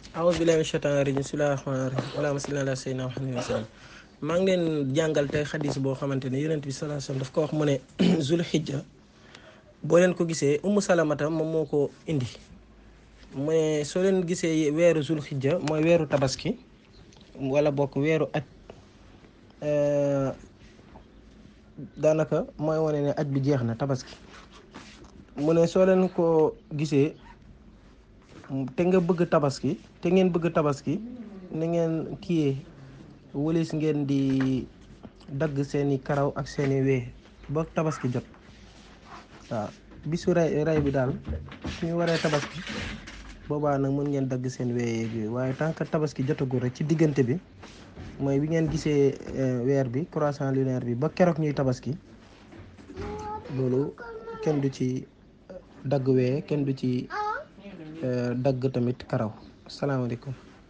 aouzu billahi mina shaytaani rajim bismillahi rahmaani rahim allahumma salli ala sayyidina muhammad wa sallam maa ngi leen jàngal tey xadis boo xamante ne yonent bi sallallahu alayhi wasallam daf ko wax mu ne zul xijja boo leen ko gisee ummu salamata moom moo ko indi mu ne soo leen gisee weeru zul xijja mooy weeru tabaski wala bokk weeru aj daanaka mooy wane ne aj bi jeex na tabaski mu ne soo leen ko gisee te nga bëgg tabaski te ngeen bëgg tabaski na ngeen kiyee wëlis ngeen di dagg seeni karaw ak seeni wee ba tabaski jot waaw bisu ray ray bi daal suñu waree tabaski boobaa nag mën ngeen dagg seen wee yeeg yooyu waaye tant que tabaski jotagul rek ci diggante bi mooy bi ngeen gisee weer bi croissant lunaire bi ba keroog ñuy tabaski loolu kenn du ci dagg wee kenn du ci dagg tamit karaw asalaamaaleykum